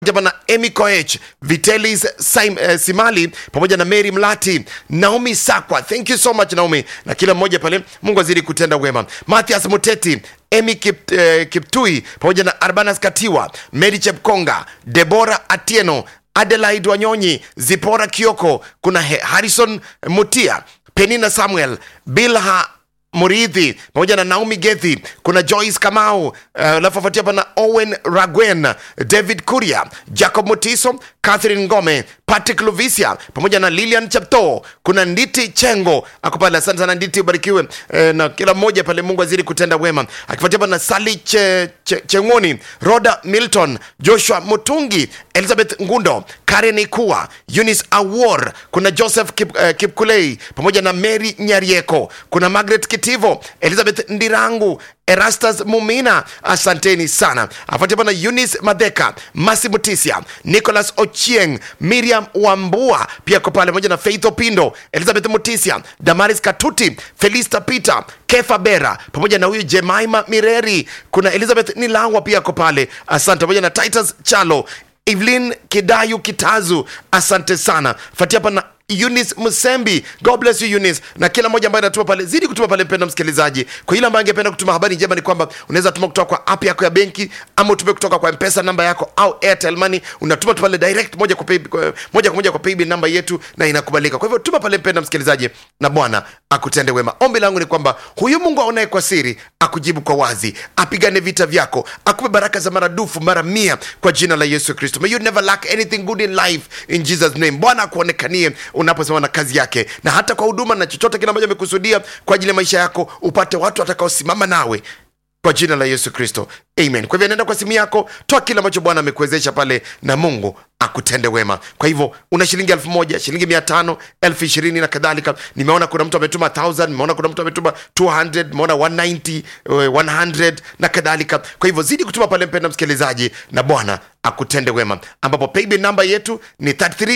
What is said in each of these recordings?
pamoja na Emy Koech, Vitelis Sim, eh, Simali pamoja na Mary Mlati, Naomi Sakwa, thank you so much Naomi, na kila mmoja pale, Mungu azidi kutenda wema. Mathias Muteti, Emy Kip, eh, Kiptui pamoja na Arbanas Katiwa, Mary Chepkonga, Debora Atieno, Adelaide Wanyonyi, Zipora Kioko, kuna He- Harrison Mutia, Penina Samuel, Bilha Muridhi pamoja na Naomi Gethi, kuna Joyce Kamau, uh, alafu afuatia hapa na Owen Ragwen, David Kuria, Jacob Mutiso, Catherine Ngome, Patrick Luvisia pamoja na Lilian Chapto, kuna Nditi Chengo ako pale. Asante sana Nditi, ubarikiwe eh, na kila mmoja pale, Mungu azidi kutenda wema. Akifuatia hapa na Sali che, che, Chengoni, Roda Milton, Joshua Mutungi, Elizabeth Ngundo, Karen Ikua, Eunice Awor, kuna Joseph Kip, uh, Kipkulei pamoja na Mary Nyarieko, kuna Margaret Kitivo, Elizabeth Ndirangu, Erastus Mumina, asanteni sana. Afuatia hapa na Eunice Madheka, Masi Mutisia, Nicholas Ochieng, Miriam Wambua pia ko pale pamoja na Faith Opindo, Elizabeth Mutisia, Damaris Katuti, Felista Peter, Kefa Bera pamoja na huyu Jemaima Mireri, kuna Elizabeth Nilawa pia ko pale, asante pamoja na Titus Chalo, Evelyn Kidayu Kitazu, asante sana. Fuatia hapa na Eunice Musembi, God bless you Eunice, na kila mmoja ambaye anatuma pale, zidi kutuma pale, mpenda msikilizaji. Kwa yule ambaye angependa kutuma habari njema, ni kwamba unaweza tuma kutoka kwa app yako ya benki, ama utume kutoka kwa mpesa namba yako au Airtel Money, unatuma tu pale direct moja kwa pay, kwa- moja kwa moja kwa paybill namba yetu, na inakubalika. Kwa hivyo tuma pale, mpenda msikilizaji, na Bwana akutende wema. Ombi langu ni kwamba huyu Mungu aonaye kwa siri akujibu kwa wazi, apigane vita vyako, akupe baraka za maradufu mara mia kwa jina la Yesu Kristo. May you never lack anything good in life in Jesus name. Bwana akuonekanie unaposimama na kazi yake, na hata kwa huduma na chochote kile ambacho amekusudia kwa ajili ya maisha yako, upate watu watakaosimama nawe kwa jina la Yesu Kristo, amen. Kwa hivyo nenda kwa simu yako, toa kile ambacho Bwana amekuwezesha pale, na Mungu akutende wema. Kwa hivyo una shilingi elfu moja shilingi mia tano elfu ishirini na kadhalika. Nimeona kuna mtu ametuma 1000 nimeona kuna mtu ametuma 200 nimeona 190 eh, 100 na kadhalika. Kwa hivyo zidi kutuma pale, mpenda msikilizaji, na Bwana akutende wema, ambapo paybill namba yetu ni 33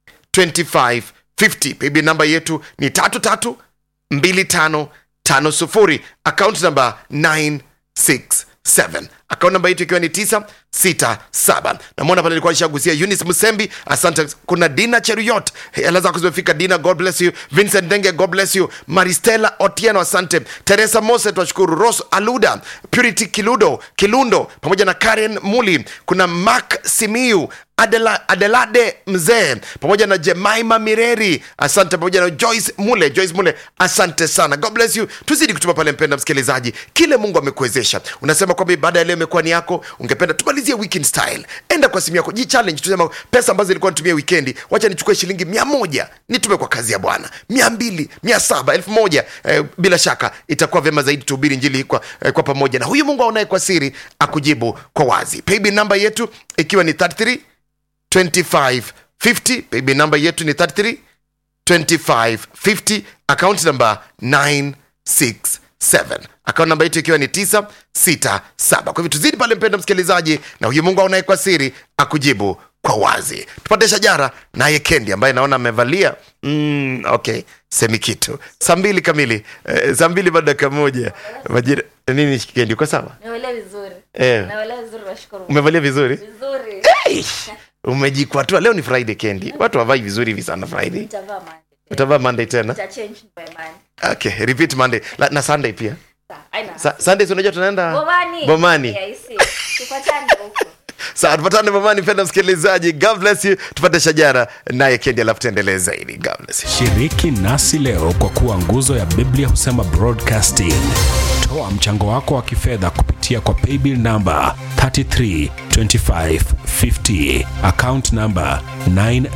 25 50. Paybill namba yetu ni tatu tatu mbili tano tano sufuri akaunti namba 967 akaunti namba yetu ikiwa ni 967 namwona pale ilikuwa nishagusia Eunice Musembi asante kuna Dina Cheruyot hela zako zimefika Dina God bless you Vincent Denge God bless you Maristela Otieno asante Teresa Mose twashukuru Ros Aluda Purity Kiludo Kilundo pamoja na Karen Muli kuna Mark Simiu Adela, Adelade mzee pamoja na Jemaima Mireri asante, pamoja na Joyce Mule. Joyce Mule, asante sana, God bless you. Tuzidi kutuma pale, mpenda msikilizaji, kile Mungu amekuwezesha. Unasema kwamba ibada ya leo imekuwa ni yako, ungependa tumalizie weekend style. Enda kwa simu yako, ji challenge, tusema pesa ambazo nilikuwa nitumia weekendi, wacha nichukue shilingi mia moja nitume kwa kazi ya Bwana, mia mbili mia saba elfu moja eh, bila shaka itakuwa vyema zaidi tuhubiri injili kwa, eh, kwa pamoja, na huyu Mungu aonaye kwa siri akujibu kwa wazi. Paybill namba yetu ikiwa ni 33 2550 paybill namba yetu ni 33 2550 account namba 967 account namba yetu ikiwa ni 967 kwa hivyo tuzidi pale mpendo msikilizaji na huyu mungu aonaye kwa siri akujibu kwa wazi tupate shajara naye kendi ambaye naona amevalia mm, okay semi kitu saa mbili kamili eh, saa mbili baada dakika moja majira nini kendi uko sawa Naelewa vizuri. eh, Naelewa vizuri nashukuru. umevalia vizuri Vizuri. Eish, umejikwatua leo ni friday kendi watu wavai vizuri hivi sana friday Nitavaa Monday. utavaa monday tena Nitachange by Monday. okay repeat monday La, na sunday pia Sawa, haina. Sa, sunday si unajua tunaenda Bomani. bomani Yeah, I see. Tupatane huko. saa tupatane bomani penda msikilizaji god bless you tupate shajara naye kendi alafu tuendelee zaidi god bless you shiriki nasi leo kwa kuwa nguzo ya biblia husema broadcasting toa mchango wako wa kifedha kupitia kwa paybill namba 332550 account namba